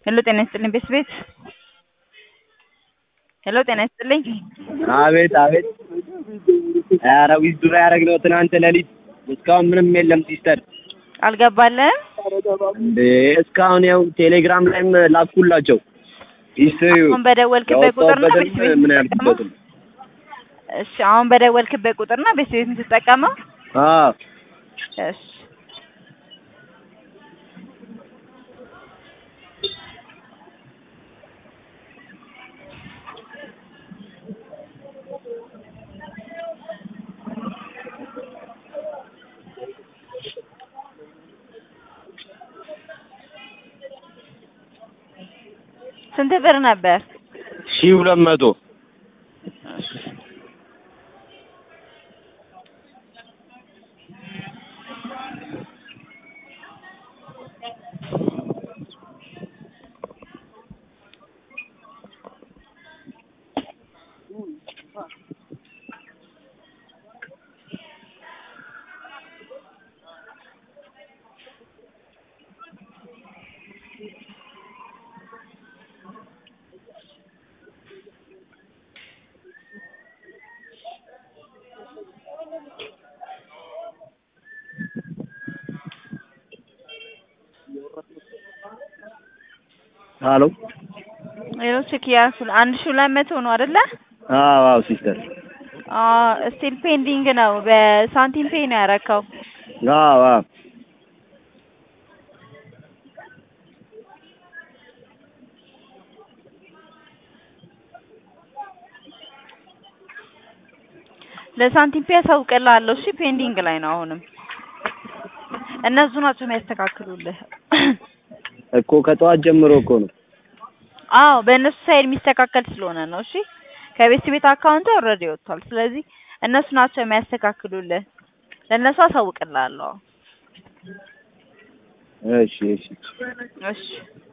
ሄሎ ጤና ይስጥልኝ ቤት ቤት ሄሎ ጤና ይስጥልኝ አቤት አቤት። ኧረ ዊዝድሮ ያደረግነው ትናንት ሌሊት እስካሁን ምንም የለም ሲስተር። አልገባልህም? እንዴ እስካሁን ያው ቴሌግራም ላይም ላኩላቸው ሂስትሪው አሁን በደወልክበት ቁጥር ነው ቤት ቤት ምን የምትጠቀመው? ያልኩበትም እሺ አሁን በደወልክበት ቁጥር ነው ቤት ቤት የምትጠቀመው? አዎ እሺ ስንት ብር ነበር? ሺህ ሁለት መቶ ሀሎ ሌሎ ቼክ ያልኩህ አንድ ሺህ ሁለት መቶ ነው አይደለ? አዎ አዎ ሲስተር አዎ ስቲል ፔንዲንግ ነው። በሳንቲም ፔይ ነው ያረከው። አዎ አዎ ለሳንቲም ፔይ አሳውቅልሃለሁ። እሺ ፔንዲንግ ላይ ነው አሁንም። እነሱ ናቸው የሚያስተካክሉልህ። እኮ ከጠዋት ጀምሮ እኮ ነው። አዎ በእነሱ ሳይድ የሚስተካከል ስለሆነ ነው። እሺ ከቤት ቤት አካውንት ኦልሬዲ ወጥቷል። ስለዚህ እነሱ ናቸው የሚያስተካክሉልህ። ለእነሱ አሳውቅልሃለሁ። እሺ እሺ እሺ